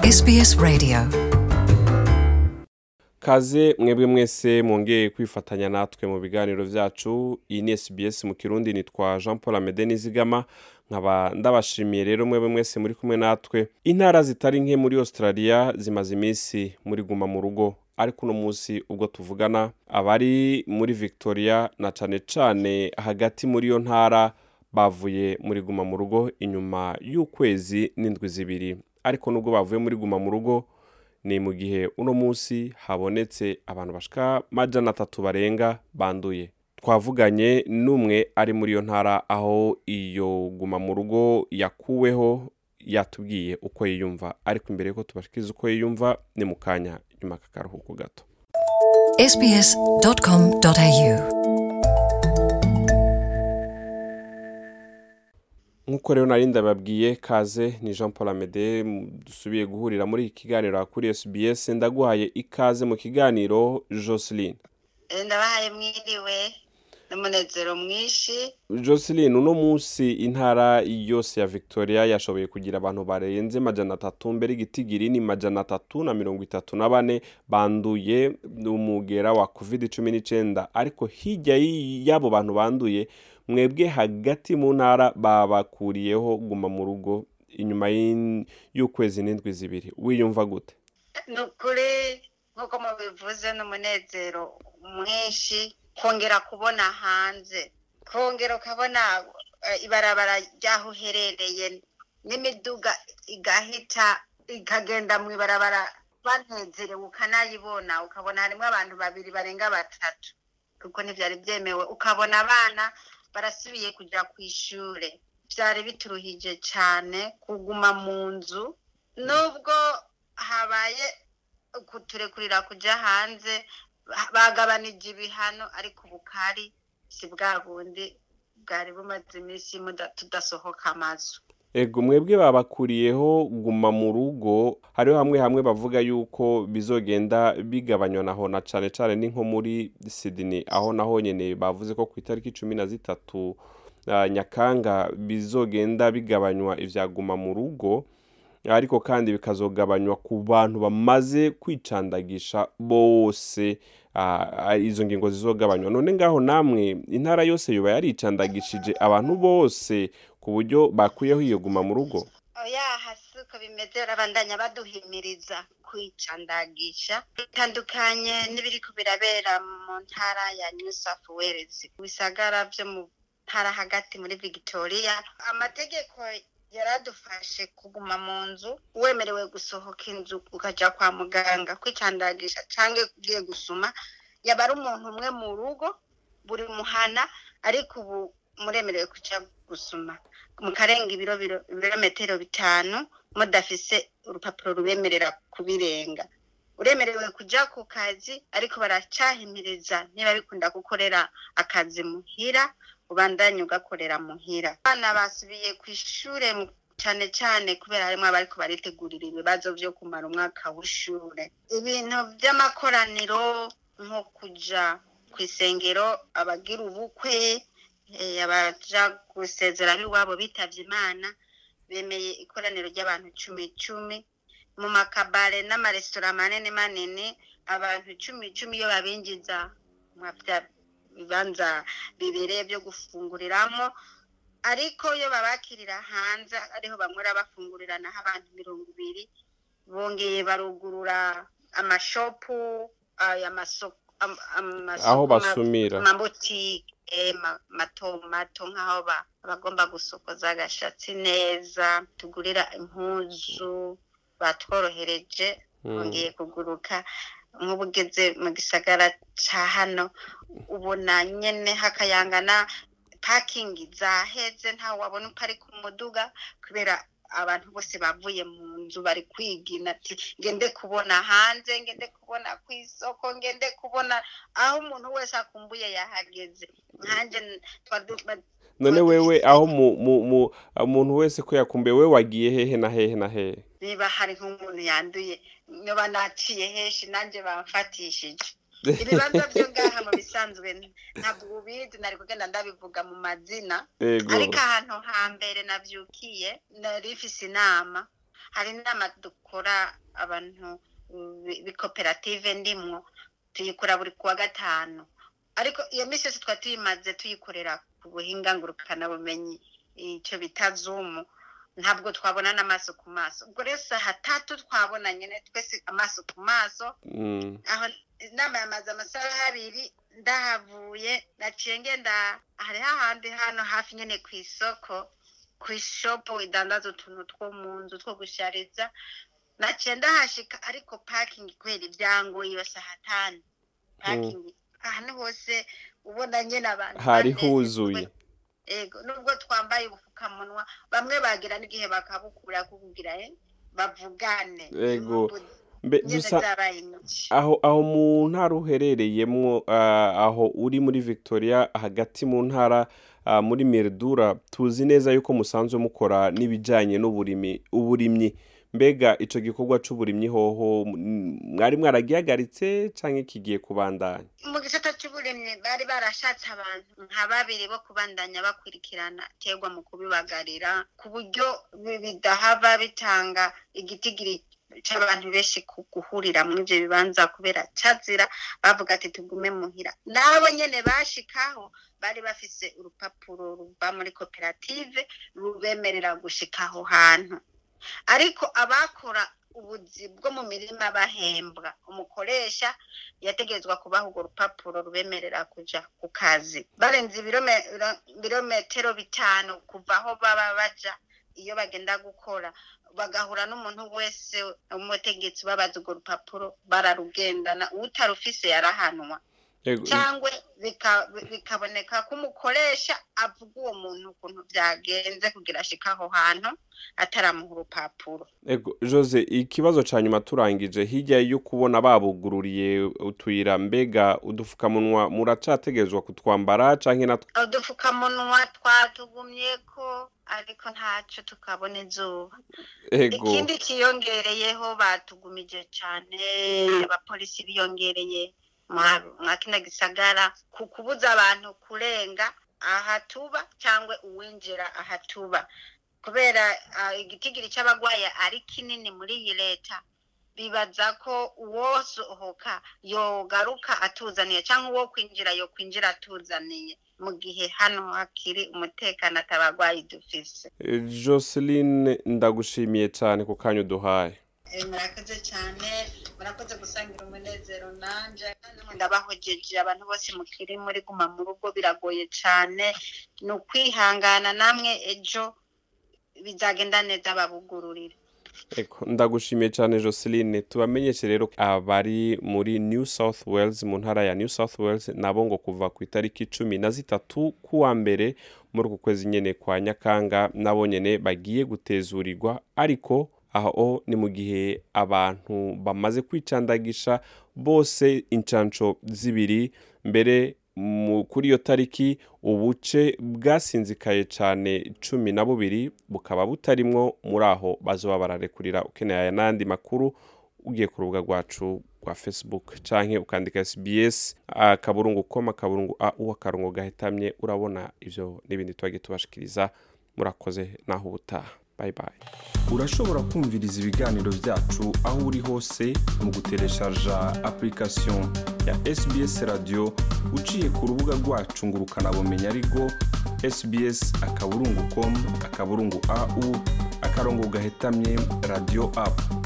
SBS Radio kaze mwebwe mwese mwongeye kwifatanya natwe mu biganiro vyacu iyi ni SBS mu kirundi nitwa Jean Paul Amede Nizigama nkaba ndabashimiye rero mwebwe mwese muri kumwe natwe intara zitari nke muri Australia zimaze iminsi muri guma mu rugo ariko uno munsi ubwo tuvugana abari muri Victoria na cane cane hagati muri iyo ntara bavuye muri guma mu rugo inyuma y'ukwezi n'indwi zibiri ariko nubwo bavuye muri guma mu rugo ni mu gihe uno munsi habonetse abantu bashika majana atatu barenga banduye twavuganye n'umwe ari muri iyo ntara aho iyo guma mu rugo yakuweho yatubwiye uko yiyumva ariko imbere yuko tubashikiza uko yiyumva ni mu kanya nyuma kakaruhuko gato sbs.com.au nk'uko rero nari ndababwiye kaze ni jean paul amede dusubiye guhurira muri iki kiganiro kuri sbs ndaguhaye ikaze mu kiganiro jocelyn ndabahaye mwiriwe n'umunezero mwinshi jocelyn uno munsi intara yose ya victoria yashoboye kugira abantu barenze majana atatu mbere igitigiri ni majana atatu na mirongo itatu na bane banduye umugera wa covid cumi n'icenda ariko hirya y'abo bantu banduye mwebwe hagati mu ntara babakuriyeho guma mu rugo inyuma y'in- y'ukwezi n'indwi zibiri wiyumva gute ni ukuri nk'uko mubivuze n'umunezero mwinshi kongera kubona hanze kongera ukabona eh, ibarabara ry'aho uherereye n'imiduga igahita ikagenda mu ibarabara banezerewe ukanayibona ukabona harimo abantu babiri barenga batatu kuko ntibyari byemewe ukabona abana barasubiye kujya ku ishure byari bituruhije cyane kuguma mu nzu nubwo habaye kuturekurira kujya hanze ba- bagabanije ibihano ariko ubukari si bwa bundi bwari bumaze iminsi muda- tudasohoka amazu ego mwebwe babakuriyeho guma mu rugo hariho hamwe hamwe bavuga yuko bizogenda bigabanywa naho na cane cane ni nko muri Sydney aho naho nyene bavuze ko ku itariki cumi na zitatu ah, nyakanga bizogenda bigabanywa ivya guma mu rugo ariko kandi bikazogabanywa ku bantu bamaze kwicandagisha bose ah, izo ngingo zizogabanywa none ngaho namwe intara yose yoba yaricandagishije abantu bose ku buryo bakuyeho iyo guma mu rugo oya hasi uko bimeze barabandanya baduhimiriza kwicandagisha bitandukanye n'ibiriko birabera mu ntara ya new south wales bisagara vyo mu ntara hagati muri victoria amategeko yaradufashe kuguma mu nzu wemerewe gusohoka inzu ukaja kwa muganga kwicandagisha canke ugiye gusuma yaba ari umuntu umwe mu rugo buri muhana ariko ubu muremerewe kuja gusuma mukarenga ibiro biro- ibirometero bitanu mudafise urupapuro rubemerera kubirenga uremerewe kuja ku kazi ariko baracahimiriza niba bikunda gukorera akazi muhira ubandanye ugakorera muhira abana basubiye ku ishure mu- cane cane kubera harimwo abariko baritegurira ibibazo vyo kumara umwaka w'ishure ibintu vy'amakoraniro nko kuja kw'isengero abagira ubukwe eh, abaja gusezera ab'iwabo bitavye imana bemeye ikoraniro ry'abantu cumi cumi mu makabare n'amaresitora manini manini abantu cumi cumi iyo babinjiza mwa vya bibanza bibereye vyo gufunguriramo ariko iyo babakirira hanze ariho bamwera bafungurira naho abantu mirongo ibiri bongeye barugurura amashopu aya masoko am- amasoko- Aho basumira. amabutike ma- mato mato nk'aho ba- abagomba gusokoza agashatsi neza tugurira impuzu batworohereje Mm. bongeye kuguruka nk'ubu ugeze mu gisagara ca hano ubona nyene hakayangana pakingi zaheze ntawe wabona uparika umuduga kubera abantu bose bavuye mu nzu bari kwigina ati ngende kubona hanze ngende kubona ku isoko ngende kubona aho umuntu wese akumbuye yahageze nkanje n- twadu- ba- none wewe aho mu- mu- mu- umuntu wese ko yakumbuye we wagiye hehe na hehe na hehe niba hari nk'umuntu yanduye niba naciye henshi nanjye bamfatishije ibibanza byo ngaha mu bisanzwe ntabwo ubizi nari kugenda ndabivuga mu mazina ego ariko ahantu hambere nabyukiye nari mfise inama hari inama dukora abantu uh, b'ikoperative ndimwo tuyikora buri kuwa gatanu ariko iyo minsi yose twari tuyimaze tuyikorera ku buhinga ngurukanabumenyi icyo bita zumu ntabwo twabona n'amaso ku maso ubwo rero saha tatu twabona nyine twese amaso ku maso Mm. aho inama yamaze amasaha abiri ndahavuye naciye ngenda hariho ahandi hano hafi nyine ku isoko ku ishopu idandaza utuntu two mu nzu two gushariza naciye ndahashika ariko pakingi kubera ibyangoye iyo saha tanu pakingi ahantu hose ubona nyine abantu hari banezerewe. huzuye ego nubwo twambaye ubupfukamunwa bamwe bagira n'igihe bakabukura kukugira eh, bavugane Ego. Imvugo mbe nyene dusa zabaye nyinshi aho aho mu ntara uherereyemwo ah, aho uri muri victoria hagati mu ntara ah, muri mirdura tuzi neza yuko musanzwe mukora n'ibijyanye n'uburimi uburimyi mbega icyo gikorwa cy'uburimyi hoho mm, mwari mwaragihagaritse cyangwa kigiye kubandanya mu gisata cy'uburimyi bari barashatse abantu nka babiri bo kubandanya bakurikirana terwa mu kubibagarira ku buryo bi- bidahava bitanga igitigiri cy'abantu benshi ku guhurira muri ibyo bibanza kubera cazira bavuga ati tugume muhira nabo nyene bashikaho bari bafise urupapuro ruva muri koperative rubemerera gushika aho hantu ariko abakora ubuzi bwo mu mirima bahembwa umukoresha yategerezwa kubaha urwo rupapuro rubemerera kuja ku kazi barenze ibirome- ibirometero bitanu kuva aho baba baja iyo bagenda gukora bagahura n'umuntu wese umutegetsi babaza urwo rupapuro bararugendana utarufise yarahanwa Ego, cyangwa bika- bikaboneka ko umukoresha avuga uwo muntu ukuntu byagenze kugira ashike aho hantu ataramuha urupapuro ego jose ikibazo cya nyuma turangije hirya yo kubona babugururiye utuyira mbega udupfukamunwa muracategerezwa kutwambara cyangwa natwe udupfukamunwa twatugumye ko ariko ntacyo tukabona izuba ego ikindi kiyongereyeho batugumije cyane abapolisi biyongereye mwa- mwa kino gisagara ku kubuza abantu kurenga ahatuba cyangwa uwinjira ahatuba kubera ah, igitigiri cy'abagwayi ari kinini muri iyi leta bibaza ko uwosohoka yogaruka atuzaniye cyangwa uwo kwinjira yo kwinjira atuzaniye mu gihe hano hakiri umutekano atabagwayi dufise Eh, joseline ndagushimiye cyane ku kanya uduhaye Eh, murakoze cyane murakoze gusangira umunezero nanje kandi ndabahojeje abantu bose mukiri muri guma mu rugo biragoye cyane ni ukwihangana namwe ejo bizagenda neza babugururire Eko, ndagushimiye cyane Joseline tubamenyeshe rero abari muri New South Wales mu ntara ya New South Wales nabo ngo kuva ku itariki cumi na zitatu kuwa mbere muri uku kwezi nyene kwa Nyakanga nabo nyene bagiye gutezurirwa ariko aho ni mu gihe abantu bamaze kwicandagisha bose incanco zibiri mbere mu- kuri iyo tariki ubuce bwasinzikaye cyane cumi na bubiri bukaba butarimwo muri aho bazoba bararekurira ukeneye aya n'andi makuru ugiye ku rubuga rwacu rwa facebook canke ukandika sbs akaburungu koma akaburungu au akarongo gahetamye urabona ivyo n'ibindi twagiye tubashikiriza murakoze naho ubutaha bye bye urashobora kumviriza ibiganiro byacu aho uri hose mu gutereshaja application ya sbs radio uciye ku rubuga rwacu ngo ukanabumenya ariko sbs akaburungu com akaburungu au akarongo gahetamye radio app